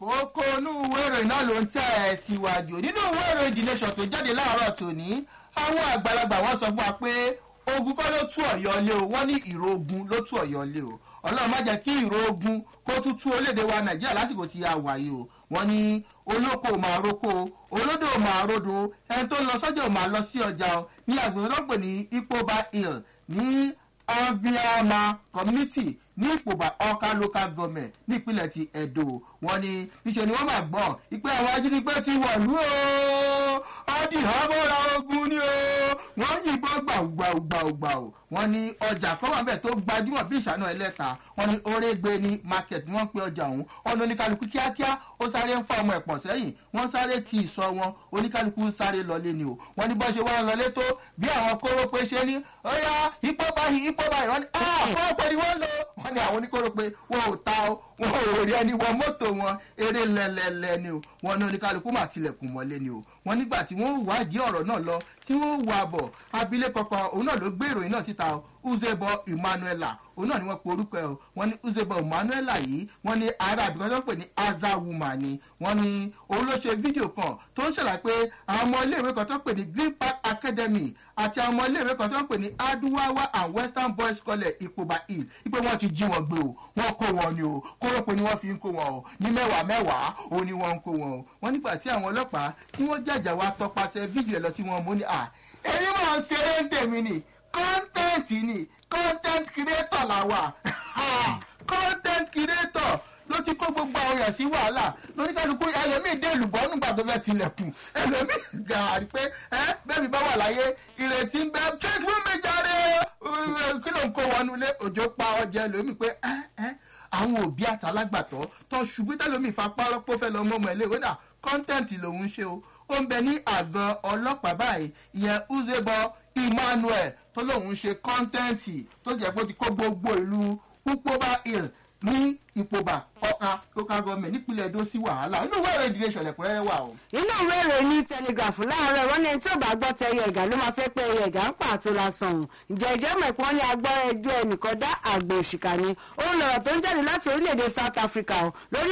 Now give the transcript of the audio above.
oko inú ìwé ìròyìn náà ló ń tẹ̀ ẹ́ síwájú nínú ìwé ìròyìn the nation tó jáde láàárọ̀ tòní àwọn àgbàlagbà wọn sọ fún wa pé ogun kọ́ ló tú ọ̀yọ́ lé o wọ́n ní ìró ogun ló tú ọ̀yọ́ lé o ọlọ́run má jẹ́ kí ìró ogun kó tún tú orílẹ̀-èdè wa nàìjíríà lásìkò tí a wà yìí o wọ́n ní olóko ò máa roko olódò ò máa rodo ẹni tó ń lọ sọ́jà ò máa lọ sí ọjà o ní agbègbè tó ń pè ní ipoba hill ní aviama community ní ìpòbà ọkà local government nípínlẹ̀ ti edo wọn ni níṣẹ́ ni wọ́n máa gbọ́n ìpè àwọn ajínigbé ti wọ̀lú o ọdí ọmọra ogun ni o wọ́n yìnbọn gbàùgbàùgbàùgbàù wọ́n ní ọjà kan wà bẹ́ẹ̀ tó gbajúmọ̀ bí ìṣáná ẹlẹ́ta wọ́n ní orégbé ní market ni wọ́n pe ọjà ọ̀hún ọ̀nà oníkálukú kíákíá ó sáré ń fa ọmọ ẹ̀pọ̀n sẹ́yìn wọ́n sáré ti ìsọ wọn oníkálukú ń sáré lọlé ni o wọ́n ní bọ́ ṣe wá lọlé tó bí àwọn kóró pé ṣe ní ọ̀yà ipò báyìí ipò báyìí wọ́n ní kóró pé ni wọ́n lò wọ́n ní àwọn oníkóró pé wọn ò ta o wọn ò rí ẹni wọ mọ́tò wọn eré lẹ́lẹ́lẹ́ ni o wọ́n ní oníkálukú mà tilẹ̀kùn mọ́lé ni o wọ́n nígbà tí wọ́n wádìí ọ̀rọ̀ náà lọ tí wọ́n wà bọ̀ abilékọ kan òun náà ló gbé ìròyìn náà síta o uzebo emmanuela òun náà ni wọ́n pe orúkọ ẹ̀ o wọ́n ní uzebo emmanuela yìí wọ́n ní ara àbíkọ́ tó ń pè ní aza woman ni wọ́n ní òun ló ṣe fídíò kan tó ń ṣàlàyé pé àwọn ọmọ iléèwé kan tó ń pè ní green park academy àti àwọn ọmọ iléèwé kan tó ń pè ní aduwawa and western boys college ipoba hill ipe wọ́n ti jí wọn gbé o wọ́n kó wọn ni o kórópè ni wọ́n fi ń kó wọn o ní mẹ́wàá mẹ́wàá òun ni wọ́n ń kó wọn o wọ́n nígbà tí àwọn ọlọ́pàá tí wọ́n jàjà wá tọpasẹ̀ fídíò ẹ̀ lọ tí wọ́n mú ni à èyí mọ̀ ń ṣeré ń tèmi ni kọ́ńtẹ́ǹtì ni content creator la wà content creator ló ti kó gbogbo àwọn èèyàn sí wàhálà lóníkàlùkù ẹlòmíì dé ìlúbọ nígbà tó fẹ́ tilẹ̀kùn ẹlòmíì gàrí pé ẹ bẹ́ẹ̀ mi bá wà láyé ìrètí ń bẹ ṣé kí wọ́n méjà rẹ̀ kí ló ń kó wọnú ilé òjò pa ọjà ẹlòmíì pé ẹ ẹ àwọn òbí àtàlágbàtọ́ tó ṣubú tẹlòmíì fapá rọ́pò fẹ́ lọ mọ́mọ́ ilé ìwé náà kọ́ńtẹ́ǹtì lòún ṣe o ó ń bẹ ní àgọ́ ọlọ́pàá báyìí ìyẹn uzebo emmanuel tó lóun ṣe kọ́ńtẹ́ǹtì tó jẹ́ pé ó ti kó gbogbo ìlú pupoba hill ní ìpòbà ọ̀ka local government nípínlẹ̀ èdò sí wàhálà inú ìwé ìròyìn ìdílé ìṣẹ̀lẹ̀ kúrẹ́rẹ́ wà o. inú ìwé ìròyìn ní telegraph láàárọ̀ wọ́n ní ẹni tí ò bá gbọ́ tẹ ẹyẹ ẹ̀gà ló máa fẹ́ pé ẹyẹ ẹ̀gà ń pàtó lásán òun ǹjẹ́ ìjẹ́ mọ̀ pé wọ́n ní agbọ́ ẹjọ́ ẹnìkan dá àgbẹ̀ òṣìkà ni òun lọ̀rọ̀ tó ń jáde láti orílẹ̀-èdè south africa lórí